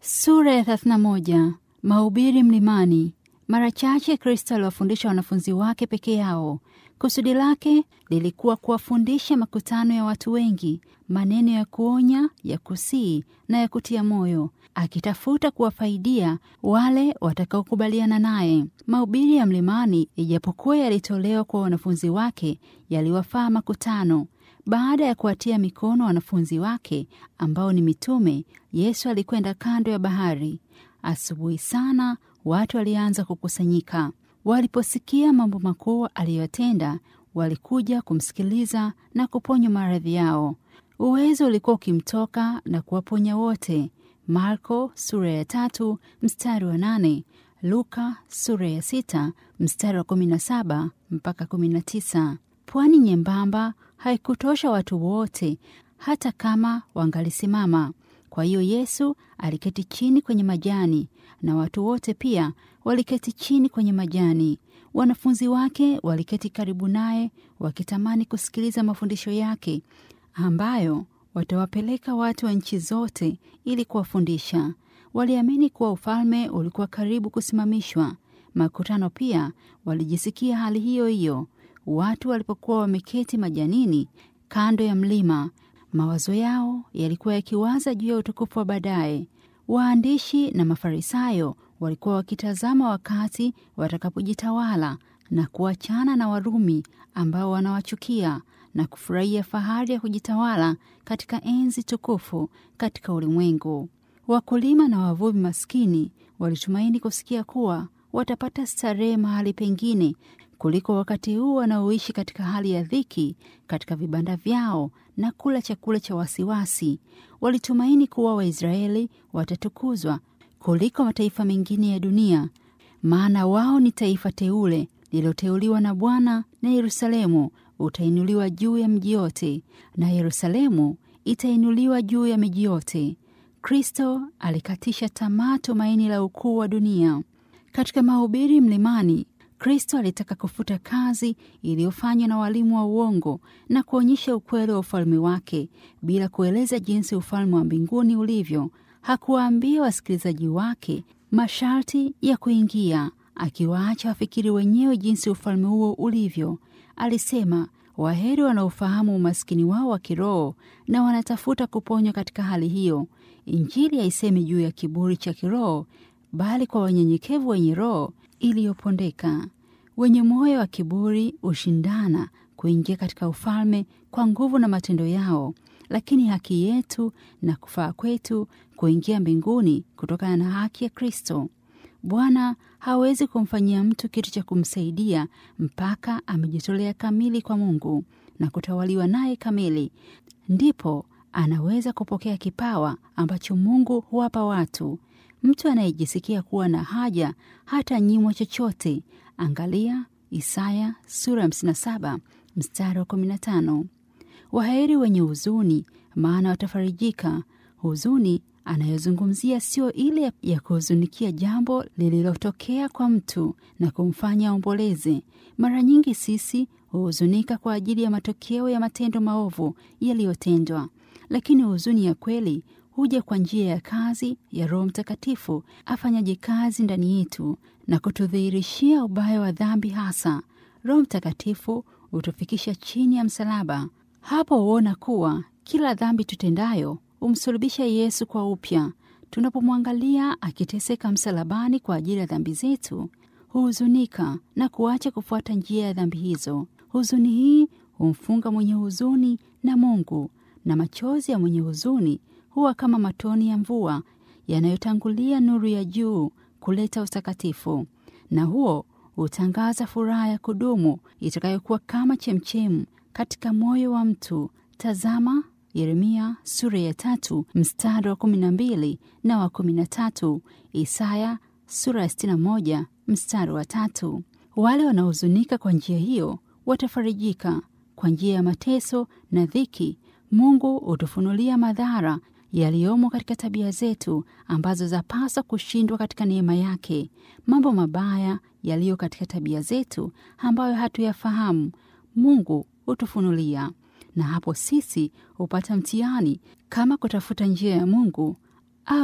Sura ya 31. Mahubiri mlimani. Mara chache Kristo aliwafundisha wanafunzi wake peke yao. Kusudi lake lilikuwa kuwafundisha makutano ya watu wengi maneno ya kuonya, ya kusii na ya kutia moyo, akitafuta kuwafaidia wale watakaokubaliana naye. Mahubiri ya mlimani, ijapokuwa yalitolewa kwa wanafunzi wake, yaliwafaa makutano. Baada ya kuwatia mikono wanafunzi wake ambao ni mitume, Yesu alikwenda kando ya bahari. Asubuhi sana watu walianza kukusanyika. Waliposikia mambo makuu aliyotenda, walikuja kumsikiliza na kuponywa maradhi yao. Uwezo ulikuwa ukimtoka na kuwaponya wote. Marko sura ya tatu mstari wa nane Luka sura ya sita mstari wa kumi na saba mpaka kumi na tisa. Pwani nyembamba haikutosha watu wote, hata kama wangalisimama. Kwa hiyo Yesu aliketi chini kwenye majani, na watu wote pia waliketi chini kwenye majani. Wanafunzi wake waliketi karibu naye, wakitamani kusikiliza mafundisho yake, ambayo watawapeleka watu wa nchi zote ili kuwafundisha. Waliamini kuwa ufalme ulikuwa karibu kusimamishwa. Makutano pia walijisikia hali hiyo hiyo. Watu walipokuwa wameketi majanini kando ya mlima, mawazo yao yalikuwa yakiwaza juu ya utukufu wa baadaye. Waandishi na Mafarisayo walikuwa wakitazama wakati watakapojitawala na kuachana na Warumi ambao wanawachukia na kufurahia fahari ya kujitawala katika enzi tukufu katika ulimwengu. Wakulima na wavuvi maskini walitumaini kusikia kuwa watapata starehe mahali pengine kuliko wakati huu wanaoishi katika hali ya dhiki katika vibanda vyao na kula chakula cha wasiwasi. Walitumaini kuwa Waisraeli watatukuzwa kuliko mataifa mengine ya dunia, maana wao ni taifa teule lililoteuliwa na Bwana, na Yerusalemu utainuliwa juu ya mji yote, na Yerusalemu itainuliwa juu ya miji yote. Kristo alikatisha tamaa tumaini la ukuu wa dunia. Katika mahubiri mlimani Kristo alitaka kufuta kazi iliyofanywa na walimu wa uongo na kuonyesha ukweli wa ufalme wake bila kueleza jinsi ufalme wa mbinguni ulivyo. Hakuwaambia wasikilizaji wake masharti ya kuingia, akiwaacha wafikiri wenyewe jinsi ufalme huo ulivyo. Alisema, waheri wanaofahamu umaskini wao wa kiroho na wanatafuta kuponywa katika hali hiyo. Injili haisemi juu ya kiburi cha kiroho, bali kwa wanyenyekevu wenye roho iliyopondeka. Wenye moyo wa kiburi hushindana kuingia katika ufalme kwa nguvu na matendo yao, lakini haki yetu na kufaa kwetu kuingia mbinguni kutokana na haki ya Kristo. Bwana hawezi kumfanyia mtu kitu cha kumsaidia mpaka amejitolea kamili kwa Mungu na kutawaliwa naye kamili, ndipo anaweza kupokea kipawa ambacho Mungu huwapa watu. Mtu anayejisikia kuwa na haja hata nyimwa chochote. Angalia Isaya sura 57 mstari wa 15. Waheri wenye huzuni, maana watafarijika. Huzuni anayozungumzia sio ile ya kuhuzunikia jambo lililotokea kwa mtu na kumfanya aomboleze. Mara nyingi sisi huhuzunika kwa ajili ya matokeo ya matendo maovu yaliyotendwa, lakini huzuni ya kweli huja kwa njia ya kazi ya Roho Mtakatifu afanyaje kazi ndani yetu na kutudhihirishia ubaya wa dhambi. Hasa Roho Mtakatifu hutufikisha chini ya msalaba. Hapo huona kuwa kila dhambi tutendayo humsulubisha Yesu kwa upya. Tunapomwangalia akiteseka msalabani kwa ajili ya dhambi zetu, huhuzunika na kuacha kufuata njia ya dhambi hizo. Huzuni hii humfunga mwenye huzuni na Mungu, na machozi ya mwenye huzuni huwa kama matoni ya mvua yanayotangulia nuru ya juu kuleta utakatifu, na huo hutangaza furaha ya kudumu itakayokuwa kama chemchemu katika moyo wa mtu. Tazama Yeremia sura ya tatu mstari wa kumi na mbili na wa kumi na tatu Isaya sura ya sitini na moja mstari wa tatu. Wale wanaohuzunika kwa njia hiyo watafarijika. Kwa njia ya mateso na dhiki, Mungu hutufunulia madhara yaliyomo katika tabia zetu ambazo zapaswa kushindwa katika neema yake. Mambo mabaya yaliyo katika tabia zetu ambayo hatuyafahamu, Mungu hutufunulia, na hapo sisi hupata mtihani kama kutafuta njia ya Mungu au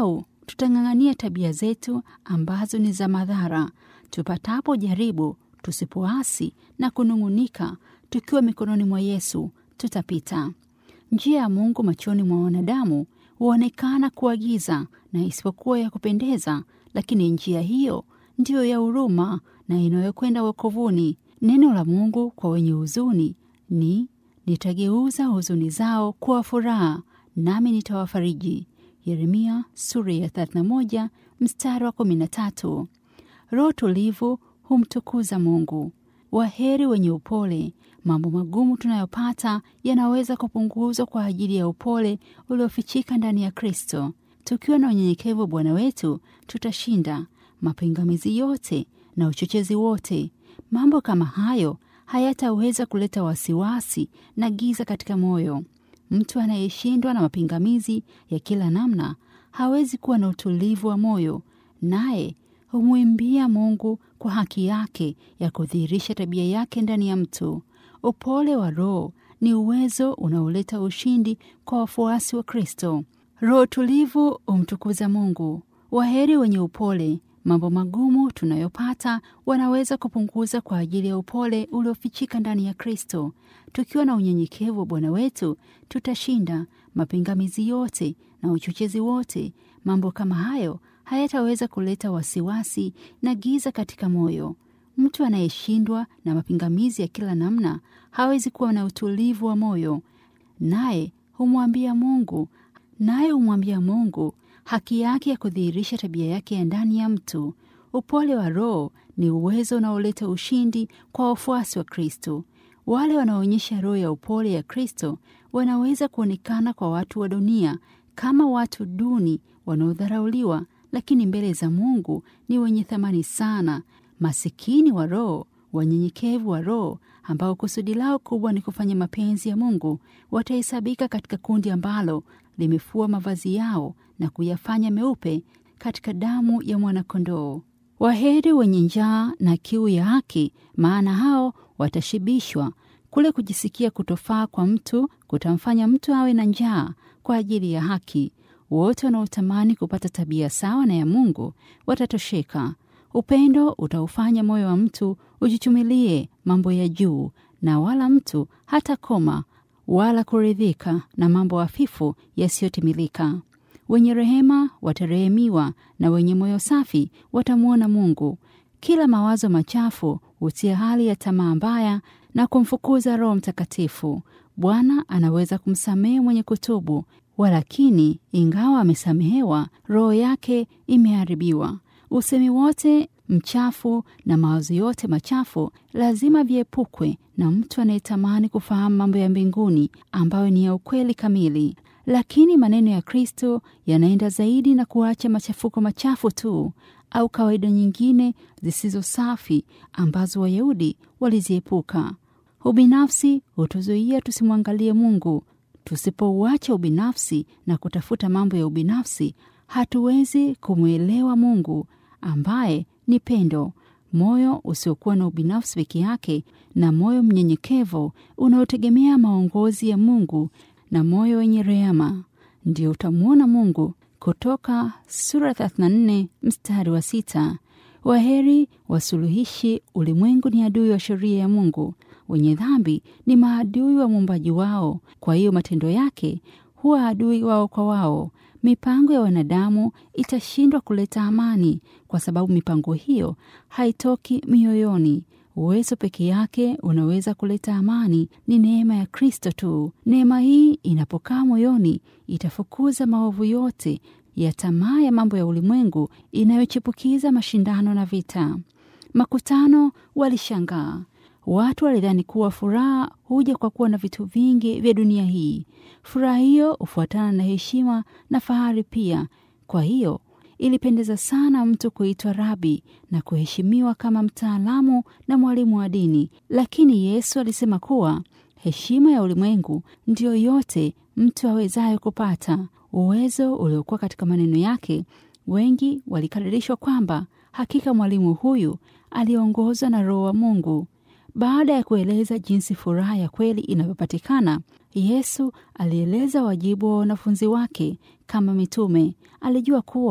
tutang'ang'ania tabia zetu ambazo ni za madhara. Tupatapo jaribu, tusipoasi na kunung'unika, tukiwa mikononi mwa Yesu, tutapita. Njia ya Mungu machoni mwa wanadamu huonekana kuwa giza na isipokuwa ya kupendeza, lakini njia hiyo ndiyo ya huruma na inayokwenda wokovuni. Neno la Mungu kwa wenye huzuni ni nitageuza huzuni zao kuwa furaha, nami nitawafariji. Yeremia sura ya 31 mstari wa 13. Roho tulivu humtukuza Mungu. Waheri wenye upole. Mambo magumu tunayopata yanaweza kupunguzwa kwa ajili ya upole uliofichika ndani ya Kristo. Tukiwa na unyenyekevu wa Bwana wetu, tutashinda mapingamizi yote na uchochezi wote. Mambo kama hayo hayataweza kuleta wasiwasi na giza katika moyo. Mtu anayeshindwa na mapingamizi ya kila namna hawezi kuwa na utulivu wa moyo, naye humwimbia Mungu kwa haki yake ya kudhihirisha tabia yake ndani ya mtu. Upole wa Roho ni uwezo unaoleta ushindi kwa wafuasi wa Kristo. Roho tulivu humtukuza Mungu. Waheri wenye upole. Mambo magumu tunayopata wanaweza kupunguza kwa ajili ya upole uliofichika ndani ya Kristo. Tukiwa na unyenyekevu wa Bwana wetu, tutashinda mapingamizi yote na uchochezi wote. Mambo kama hayo hayataweza kuleta wasiwasi na giza katika moyo. Mtu anayeshindwa na mapingamizi ya kila namna hawezi kuwa na utulivu wa moyo, naye humwambia Mungu naye humwambia Mungu haki yake ya kudhihirisha tabia yake ya ndani ya mtu. Upole wa Roho ni uwezo unaoleta ushindi kwa wafuasi wa Kristo. Wale wanaoonyesha roho ya upole ya Kristo wanaweza kuonekana kwa watu wa dunia kama watu duni wanaodharauliwa, lakini mbele za Mungu ni wenye thamani sana. Masikini wa roho, wanyenyekevu wa roho, ambao kusudi lao kubwa ni kufanya mapenzi ya Mungu, watahesabika katika kundi ambalo limefua mavazi yao na kuyafanya meupe katika damu ya mwanakondoo. Waheri wenye njaa na kiu ya haki, maana hao watashibishwa. Kule kujisikia kutofaa kwa mtu kutamfanya mtu awe na njaa kwa ajili ya haki. Wote wanaotamani kupata tabia sawa na ya Mungu watatosheka. Upendo utaufanya moyo wa mtu ujichumilie mambo ya juu, na wala mtu hata koma wala kuridhika na mambo hafifu yasiyotimilika. Wenye rehema watarehemiwa, na wenye moyo safi watamwona Mungu. Kila mawazo machafu hutia hali ya tamaa mbaya na kumfukuza Roho Mtakatifu. Bwana anaweza kumsamehe mwenye kutubu, walakini ingawa amesamehewa, roho yake imeharibiwa. Usemi wote mchafu na mawazo yote machafu lazima viepukwe na mtu anayetamani kufahamu mambo ya mbinguni ambayo ni ya ukweli kamili. Lakini maneno ya Kristo yanaenda zaidi na kuacha machafuko machafu tu au kawaida nyingine zisizo safi ambazo Wayahudi waliziepuka. Ubinafsi hutuzuia tusimwangalie Mungu. Tusipouacha ubinafsi na kutafuta mambo ya ubinafsi, hatuwezi kumwelewa Mungu ambaye ni pendo. Moyo usiokuwa na ubinafsi peke yake na moyo mnyenyekevu unaotegemea maongozi ya Mungu na moyo wenye rehema, ndio utamwona Mungu. Kutoka sura 34 mstari wa sita. Waheri wasuluhishi, ulimwengu ni adui wa sheria ya Mungu. Wenye dhambi ni maadui wa muumbaji wao, kwa hiyo matendo yake huwa adui wao kwa wao. Mipango ya wanadamu itashindwa kuleta amani, kwa sababu mipango hiyo haitoki mioyoni. Uwezo peke yake unaweza kuleta amani ni neema ya Kristo tu. Neema hii inapokaa moyoni, itafukuza maovu yote ya tamaa ya mambo ya ulimwengu inayochipukiza mashindano na vita. Makutano walishangaa. Watu walidhani kuwa furaha huja kwa kuwa na vitu vingi vya dunia hii. Furaha hiyo hufuatana na heshima na fahari pia. Kwa hiyo ilipendeza sana mtu kuitwa rabi na kuheshimiwa kama mtaalamu na mwalimu wa dini. Lakini Yesu alisema kuwa heshima ya ulimwengu ndiyo yote mtu awezayo kupata. Uwezo uliokuwa katika maneno yake, wengi walikaririshwa kwamba hakika mwalimu huyu aliongozwa na Roho wa Mungu. Baada ya kueleza jinsi furaha ya kweli inavyopatikana, Yesu alieleza wajibu wa wanafunzi wake kama mitume. Alijua kuwa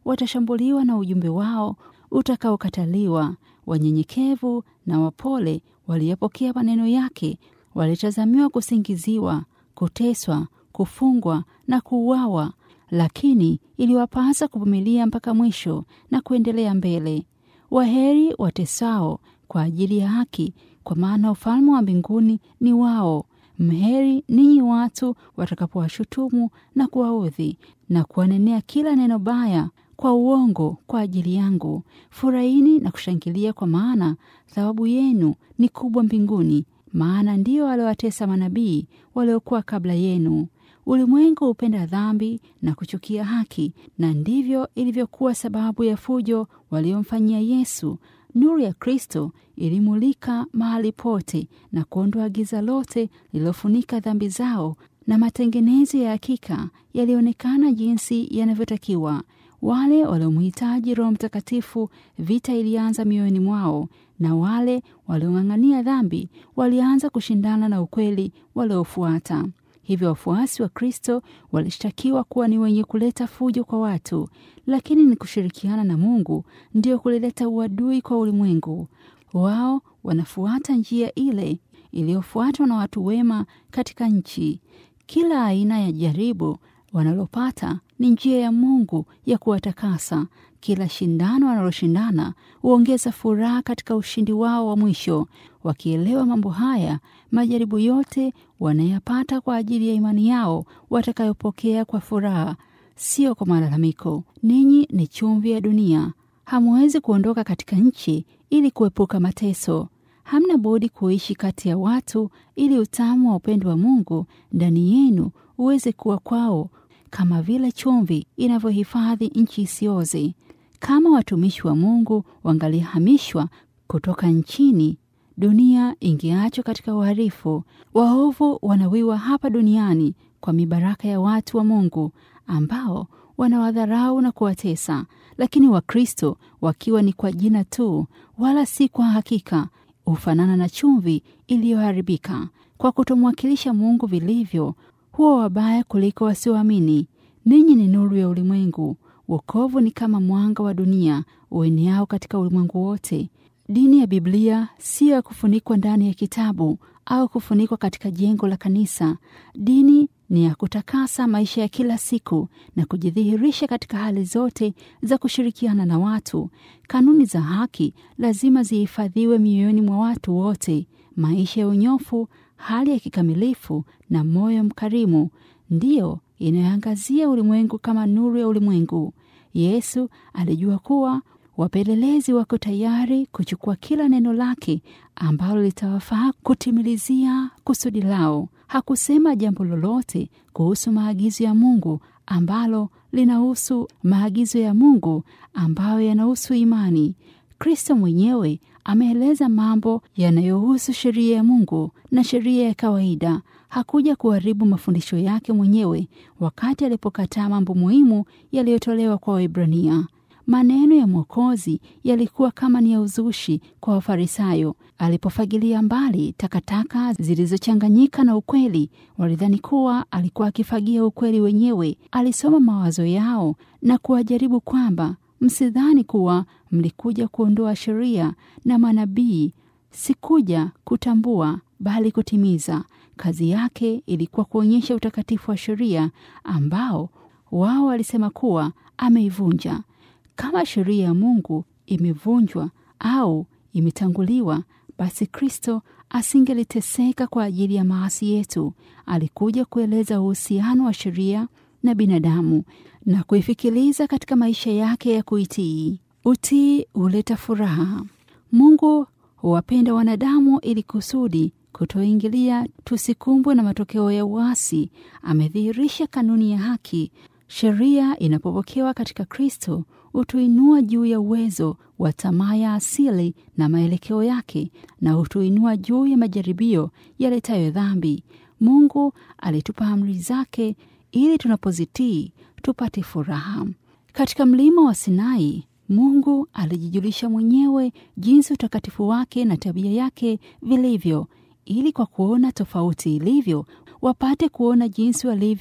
watashambuliwa na ujumbe wao utakaokataliwa. Wanyenyekevu na wapole waliyepokea maneno yake walitazamiwa kusingiziwa, kuteswa, kufungwa na kuuawa, lakini iliwapasa kuvumilia mpaka mwisho na kuendelea mbele. Waheri watesao kwa ajili ya haki, kwa maana ufalme wa mbinguni ni wao. Mheri ninyi watu watakapowashutumu na kuwaudhi na kuwanenea kila neno baya kwa uongo kwa ajili yangu. Furahini na kushangilia, kwa maana thawabu yenu ni kubwa mbinguni, maana ndiyo waliowatesa manabii waliokuwa kabla yenu. Ulimwengu hupenda dhambi na kuchukia haki, na ndivyo ilivyokuwa sababu ya fujo waliomfanyia Yesu. Nuru ya Kristo ilimulika mahali pote na kuondoa giza lote lililofunika dhambi zao, na matengenezo ya hakika yalionekana jinsi yanavyotakiwa. Wale waliomhitaji Roho Mtakatifu, vita ilianza mioyoni mwao, na wale waliong'ang'ania dhambi walianza kushindana na ukweli waliofuata. Hivyo wafuasi wa Kristo walishtakiwa kuwa ni wenye kuleta fujo kwa watu, lakini ni kushirikiana na Mungu ndiyo kulileta uadui kwa ulimwengu. Wao wanafuata njia ile iliyofuatwa na watu wema katika nchi. Kila aina ya jaribu wanalopata ni njia ya Mungu ya kuwatakasa. Kila shindano wanaloshindana huongeza furaha katika ushindi wao wa mwisho. Wakielewa mambo haya, majaribu yote wanayapata kwa ajili ya imani yao watakayopokea kwa furaha, sio kwa malalamiko. Ninyi ni chumvi ya dunia, hamuwezi kuondoka katika nchi ili kuepuka mateso. Hamna budi kuishi kati ya watu ili utamu wa upendo wa Mungu ndani yenu uweze kuwa kwao, kama vile chumvi inavyohifadhi nchi isioze. Kama watumishi wa Mungu wangalihamishwa kutoka nchini, dunia ingeachwa katika uharifu. Waovu wanawiwa hapa duniani kwa mibaraka ya watu wa Mungu ambao wanawadharau na kuwatesa, lakini Wakristo wakiwa ni kwa jina tu, wala si kwa hakika, hufanana na chumvi iliyoharibika kwa kutomwakilisha Mungu vilivyo, huwa wabaya kuliko wasioamini. Ninyi ni nuru ya ulimwengu. Wokovu ni kama mwanga wa dunia ueneao katika ulimwengu wote. Dini ya Biblia siyo ya kufunikwa ndani ya kitabu au kufunikwa katika jengo la kanisa. Dini ni ya kutakasa maisha ya kila siku na kujidhihirisha katika hali zote za kushirikiana na watu. Kanuni za haki lazima zihifadhiwe mioyoni mwa watu wote. Maisha ya unyofu, hali ya kikamilifu na moyo mkarimu ndiyo inayoangazia ulimwengu kama nuru ya ulimwengu. Yesu alijua kuwa wapelelezi wako tayari kuchukua kila neno lake ambalo litawafaa kutimilizia kusudi lao. Hakusema jambo lolote kuhusu maagizo ya Mungu ambalo linahusu maagizo ya Mungu ambayo yanahusu imani. Kristo mwenyewe ameeleza mambo yanayohusu sheria ya Mungu na sheria ya kawaida. Hakuja kuharibu mafundisho yake mwenyewe wakati alipokataa mambo muhimu yaliyotolewa kwa Waebrania. Maneno ya Mwokozi yalikuwa kama ni ya uzushi kwa Wafarisayo. Alipofagilia mbali takataka zilizochanganyika na ukweli, walidhani kuwa alikuwa akifagia ukweli wenyewe. Alisoma mawazo yao na kuwajaribu kwamba msidhani kuwa mlikuja kuondoa sheria na manabii. Sikuja kutambua, bali kutimiza. Kazi yake ilikuwa kuonyesha utakatifu wa sheria ambao wao walisema kuwa ameivunja. Kama sheria ya Mungu imevunjwa au imetanguliwa, basi Kristo asingeliteseka kwa ajili ya maasi yetu. Alikuja kueleza uhusiano wa sheria na binadamu na kuifikiliza katika maisha yake ya kuitii. Utii huleta furaha. Mungu huwapenda wanadamu ili kusudi kutoingilia tusikumbwe na matokeo ya uasi. Amedhihirisha kanuni ya haki. Sheria inapopokewa katika Kristo hutuinua juu ya uwezo wa tamaa ya asili na maelekeo yake, na hutuinua juu ya majaribio yaletayo dhambi. Mungu alitupa amri zake ili tunapozitii tupate furaha. Katika mlima wa Sinai, Mungu alijijulisha mwenyewe jinsi utakatifu wake na tabia yake vilivyo, ili kwa kuona tofauti ilivyo wapate kuona jinsi walivyo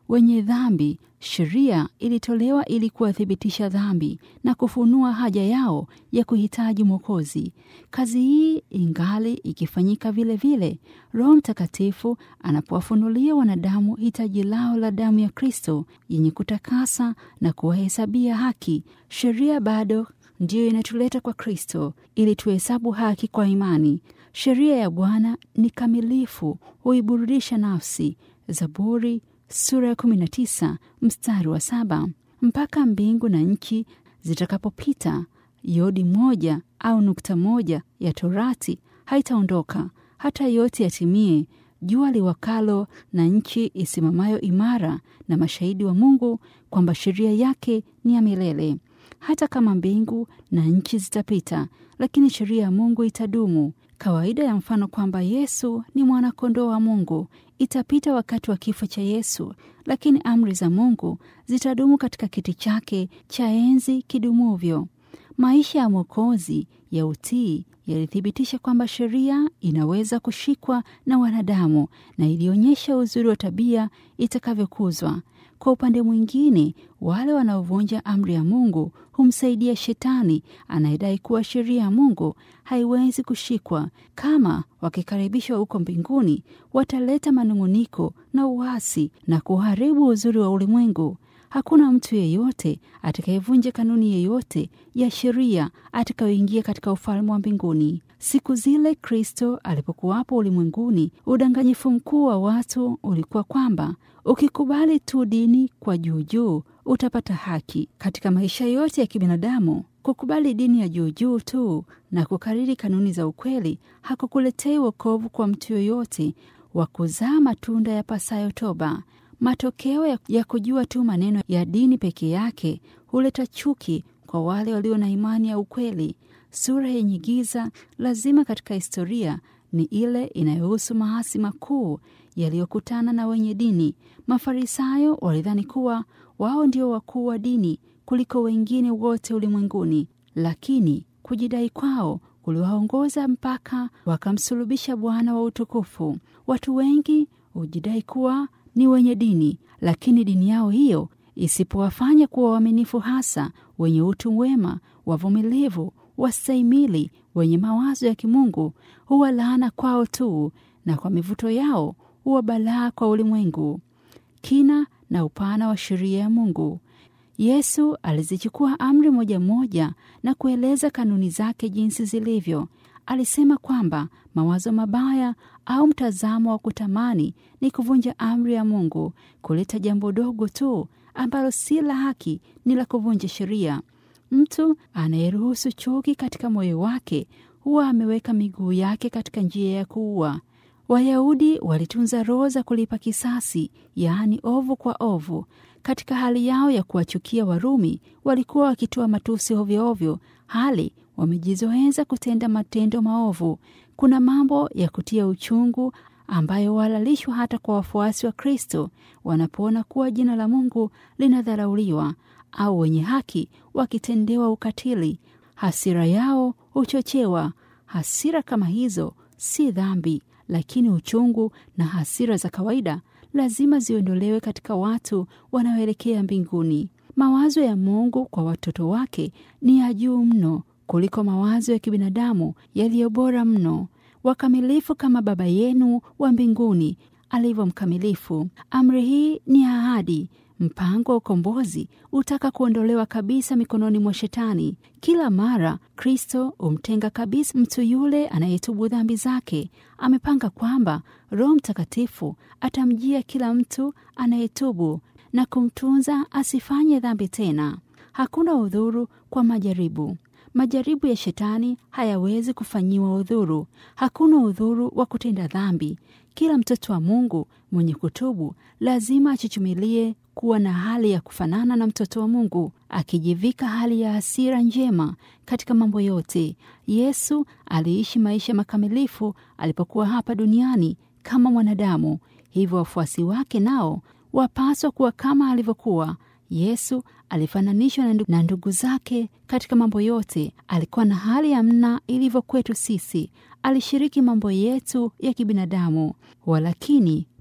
wenye dhambi. Sheria ilitolewa ili kuwathibitisha dhambi na kufunua haja yao ya kuhitaji Mwokozi. Kazi hii ingali ikifanyika vile vile, Roho Mtakatifu anapowafunulia wanadamu hitaji lao la damu ya Kristo yenye kutakasa na kuwahesabia haki. Sheria bado ndiyo inatuleta kwa Kristo ili tuhesabu haki kwa imani. Sheria ya Bwana ni kamilifu, huiburudisha nafsi. Zaburi sura ya 19 mstari wa saba. Mpaka mbingu na nchi zitakapopita, yodi moja au nukta moja ya Torati haitaondoka hata yote yatimie. Jua liwakalo na nchi isimamayo imara, na mashahidi wa Mungu kwamba sheria yake ni ya milele. Hata kama mbingu na nchi zitapita, lakini sheria ya Mungu itadumu. Kawaida ya mfano kwamba Yesu ni mwana-kondoo wa Mungu itapita wakati wa kifo cha Yesu, lakini amri za Mungu zitadumu katika kiti chake cha enzi kidumuvyo. Maisha ya Mwokozi ya utii yalithibitisha kwamba sheria inaweza kushikwa na wanadamu na ilionyesha uzuri wa tabia itakavyokuzwa. Kwa upande mwingine, wale wanaovunja amri ya Mungu humsaidia Shetani anayedai kuwa sheria ya Mungu haiwezi kushikwa. Kama wakikaribishwa huko mbinguni, wataleta manung'uniko na uasi na kuharibu uzuri wa ulimwengu. Hakuna mtu yeyote atakayevunja kanuni yeyote ya sheria atakayoingia katika ufalme wa mbinguni. Siku zile Kristo alipokuwapo ulimwenguni, udanganyifu mkuu wa watu ulikuwa kwamba ukikubali tu dini kwa juujuu utapata haki. Katika maisha yote ya kibinadamu, kukubali dini ya juujuu tu na kukariri kanuni za ukweli hakukuletei wokovu kwa mtu yoyote wa kuzaa matunda ya pasayo toba. Matokeo ya, ya kujua tu maneno ya dini peke yake huleta chuki kwa wale walio na imani ya ukweli. Sura yenye giza lazima katika historia ni ile inayohusu maasi makuu yaliyokutana na wenye dini. Mafarisayo walidhani kuwa wao ndio wakuu wa dini kuliko wengine wote ulimwenguni, lakini kujidai kwao kuliwaongoza mpaka wakamsulubisha Bwana wa utukufu. Watu wengi hujidai kuwa ni wenye dini, lakini dini yao hiyo isipowafanya kuwa waaminifu, hasa wenye utu wema, wavumilivu, wastahimili, wenye mawazo ya kimungu, huwa laana kwao tu, na kwa mivuto yao huwa balaa kwa ulimwengu. Kina na upana wa sheria ya Mungu. Yesu alizichukua amri moja moja na kueleza kanuni zake jinsi zilivyo. Alisema kwamba mawazo mabaya au mtazamo wa kutamani ni kuvunja amri ya Mungu. Kuleta jambo dogo tu ambalo si la haki ni la kuvunja sheria. Mtu anayeruhusu chuki katika moyo wake huwa ameweka miguu yake katika njia ya kuua. Wayahudi walitunza roho za kulipa kisasi, yaani ovu kwa ovu. Katika hali yao ya kuwachukia Warumi, walikuwa wakitoa matusi ovyoovyo, hali wamejizoeza kutenda matendo maovu. Kuna mambo ya kutia uchungu ambayo wahalalishwa hata kwa wafuasi wa Kristo wanapoona kuwa jina la Mungu linadharauliwa au wenye haki wakitendewa ukatili. Hasira yao huchochewa. Hasira kama hizo si dhambi, lakini uchungu na hasira za kawaida lazima ziondolewe katika watu wanaoelekea mbinguni. Mawazo ya Mungu kwa watoto wake ni ya juu mno kuliko mawazo ya kibinadamu yaliyo bora mno. Wakamilifu kama Baba yenu wa mbinguni alivyo mkamilifu. Amri hii ni ahadi. Mpango wa ukombozi utaka kuondolewa kabisa mikononi mwa Shetani. Kila mara Kristo humtenga kabisa mtu yule anayetubu dhambi zake. Amepanga kwamba Roho Mtakatifu atamjia kila mtu anayetubu na kumtunza asifanye dhambi tena. Hakuna udhuru kwa majaribu. Majaribu ya Shetani hayawezi kufanyiwa udhuru. Hakuna udhuru wa kutenda dhambi. Kila mtoto wa Mungu mwenye kutubu lazima achichumilie kuwa na hali ya kufanana na mtoto wa Mungu, akijivika hali ya hasira njema katika mambo yote. Yesu aliishi maisha makamilifu alipokuwa hapa duniani kama mwanadamu, hivyo wafuasi wake nao wapaswa kuwa kama alivyokuwa. Yesu alifananishwa na ndugu zake katika mambo yote. Alikuwa na hali ya mna ilivyo kwetu sisi. Alishiriki mambo yetu ya kibinadamu, walakini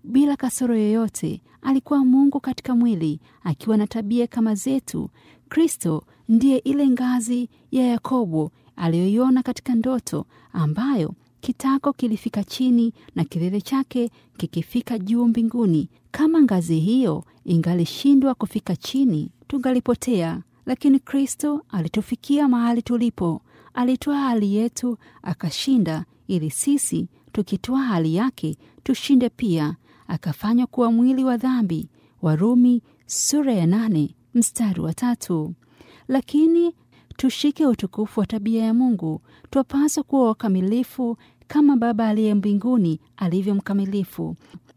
bila kasoro yoyote. Alikuwa Mungu katika mwili, akiwa na tabia kama zetu. Kristo ndiye ile ngazi ya Yakobo aliyoiona katika ndoto, ambayo kitako kilifika chini na kilele chake kikifika juu mbinguni. Kama ngazi hiyo ingalishindwa kufika chini, tungalipotea. Lakini Kristo alitufikia mahali tulipo, alitoa hali yetu akashinda, ili sisi tukitoa hali yake tushinde pia. Akafanywa kuwa mwili wa dhambi. Warumi sura ya nane mstari wa tatu. Lakini tushike utukufu wa tabia ya Mungu. Twapaswa kuwa wakamilifu kama Baba aliye mbinguni alivyo mkamilifu.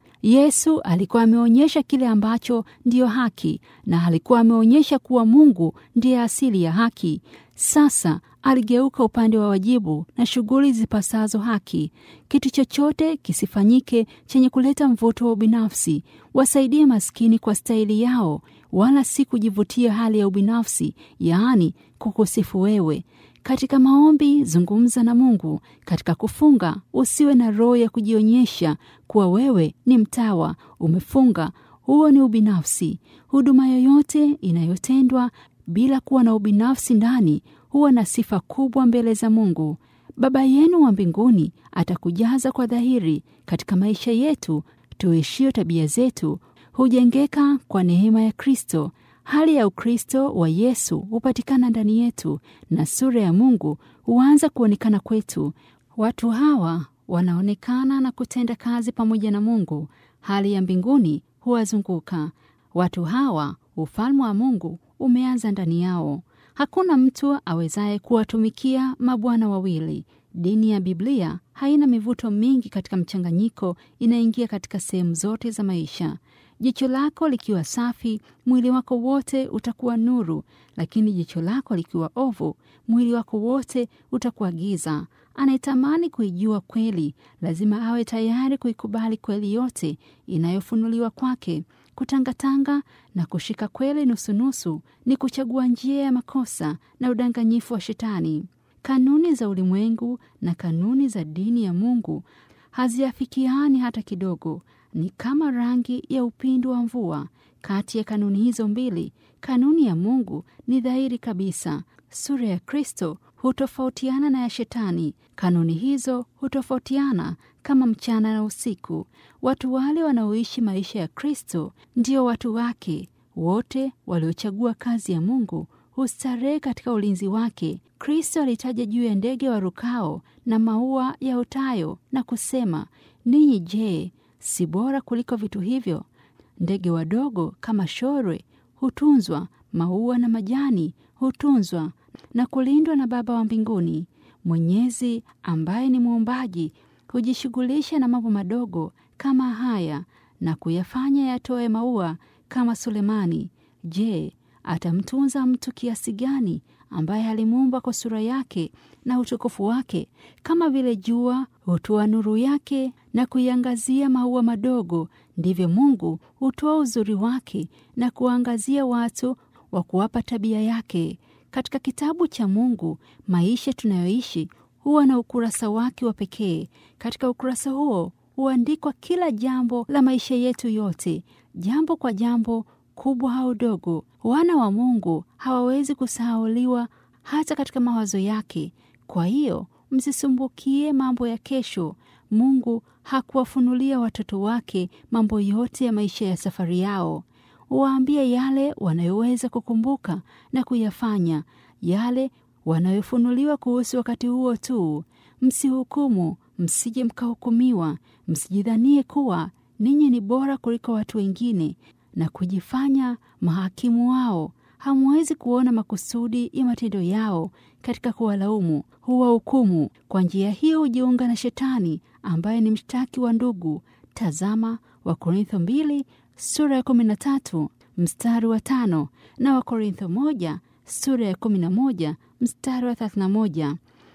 Yesu alikuwa ameonyesha kile ambacho ndiyo haki, na alikuwa ameonyesha kuwa Mungu ndiye asili ya haki. Sasa aligeuka upande wa wajibu na shughuli zipasazo haki. Kitu chochote kisifanyike chenye kuleta mvuto wa ubinafsi. Wasaidie maskini kwa stahili yao, wala si kujivutia hali ya ubinafsi, yaani kukusifu wewe. Katika maombi zungumza na Mungu. Katika kufunga usiwe na roho ya kujionyesha kuwa wewe ni mtawa, umefunga. Huo ni ubinafsi. Huduma yoyote inayotendwa bila kuwa na ubinafsi ndani huwa na sifa kubwa mbele za Mungu. Baba yenu wa mbinguni atakujaza kwa dhahiri katika maisha yetu tuishio. Tabia zetu hujengeka kwa neema ya Kristo. Hali ya Ukristo wa Yesu hupatikana ndani yetu na sura ya Mungu huanza kuonekana kwetu. Watu hawa wanaonekana na kutenda kazi pamoja na Mungu. Hali ya mbinguni huwazunguka watu hawa. Ufalme wa Mungu umeanza ndani yao. Hakuna mtu awezaye kuwatumikia mabwana wawili. Dini ya Biblia haina mivuto mingi katika mchanganyiko, inaingia katika sehemu zote za maisha. Jicho lako likiwa safi, mwili wako wote utakuwa nuru, lakini jicho lako likiwa ovu, mwili wako wote utakuwa giza. Anayetamani kuijua kweli lazima awe tayari kuikubali kweli yote inayofunuliwa kwake. Kutangatanga na kushika kweli nusunusu ni kuchagua njia ya makosa na udanganyifu wa Shetani. Kanuni za ulimwengu na kanuni za dini ya Mungu haziafikiani hata kidogo. Ni kama rangi ya upinde wa mvua. Kati ya kanuni hizo mbili, kanuni ya Mungu ni dhahiri kabisa. Sura ya Kristo hutofautiana na ya Shetani. Kanuni hizo hutofautiana kama mchana na usiku. Watu wale wanaoishi maisha ya Kristo ndio watu wake. Wote waliochagua kazi ya Mungu hustarehe katika ulinzi wake. Kristo alitaja juu ya ndege warukao na maua yaotayo na kusema, ninyi je, si bora kuliko vitu hivyo? Ndege wadogo kama shorwe hutunzwa, maua na majani hutunzwa na kulindwa na Baba wa mbinguni. Mwenyezi ambaye ni muumbaji hujishughulisha na mambo madogo kama haya na kuyafanya yatoe maua kama Sulemani. Je, atamtunza mtu kiasi gani ambaye alimuumba kwa sura yake na utukufu wake? Kama vile jua hutoa nuru yake na kuiangazia maua madogo, ndivyo Mungu hutoa uzuri wake na kuangazia watu wa kuwapa tabia yake. Katika kitabu cha Mungu, maisha tunayoishi huwa na ukurasa wake wa pekee. Katika ukurasa huo huandikwa kila jambo la maisha yetu yote, jambo kwa jambo, kubwa au dogo. Wana wa Mungu hawawezi kusahauliwa hata katika mawazo yake. Kwa hiyo msisumbukie mambo ya kesho. Mungu hakuwafunulia watoto wake mambo yote ya maisha ya safari yao. Waambie yale wanayoweza kukumbuka na kuyafanya, yale wanayofunuliwa kuhusu wakati huo tu. Msihukumu, msije mkahukumiwa. Msijidhanie kuwa ninyi ni bora kuliko watu wengine na kujifanya mahakimu wao. Hamwezi kuona makusudi ya matendo yao katika kuwalaumu, huwahukumu. Kwa njia hiyo hujiunga na Shetani ambaye ni mshtaki wa ndugu. Tazama Wakorintho mbili sura ya kumi na tatu mstari wa tano na Wakorintho moja sura ya kumi na moja mstari wa thelathini na moja.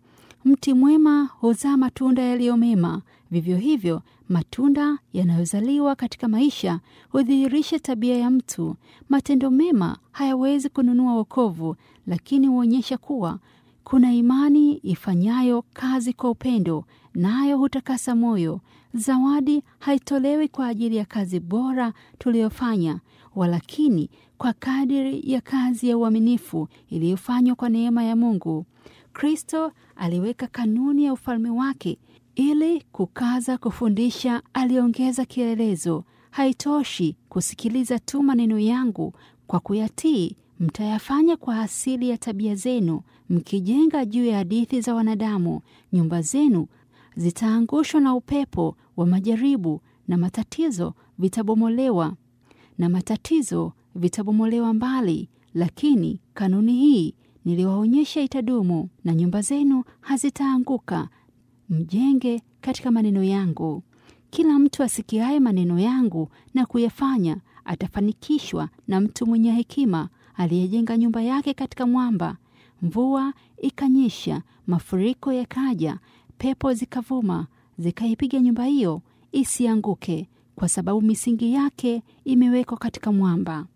Mti mwema huzaa matunda yaliyo mema. Vivyo hivyo matunda yanayozaliwa katika maisha hudhihirisha tabia ya mtu. Matendo mema hayawezi kununua wokovu, lakini huonyesha kuwa Kuna imani ifanyayo kazi kwa upendo, nayo hutakasa moyo. Zawadi haitolewi kwa ajili ya kazi bora tuliyofanya, walakini kwa kadiri ya kazi ya uaminifu iliyofanywa kwa neema ya Mungu. Kristo aliweka kanuni ya ufalme wake ili kukaza kufundisha. Aliongeza kielelezo, haitoshi kusikiliza tu maneno yangu, kwa kuyatii mtayafanya kwa asili ya tabia zenu. Mkijenga juu ya hadithi za wanadamu, nyumba zenu zitaangushwa na upepo wa majaribu, na matatizo vitabomolewa na matatizo vitabomolewa mbali. Lakini kanuni hii niliwaonyesha itadumu, na nyumba zenu hazitaanguka. Mjenge katika maneno yangu. Kila mtu asikiaye maneno yangu na kuyafanya atafanikishwa na mtu mwenye hekima aliyejenga nyumba yake katika mwamba. Mvua ikanyesha, mafuriko yakaja, pepo zikavuma, zikaipiga nyumba hiyo isianguke, kwa sababu misingi yake imewekwa katika mwamba.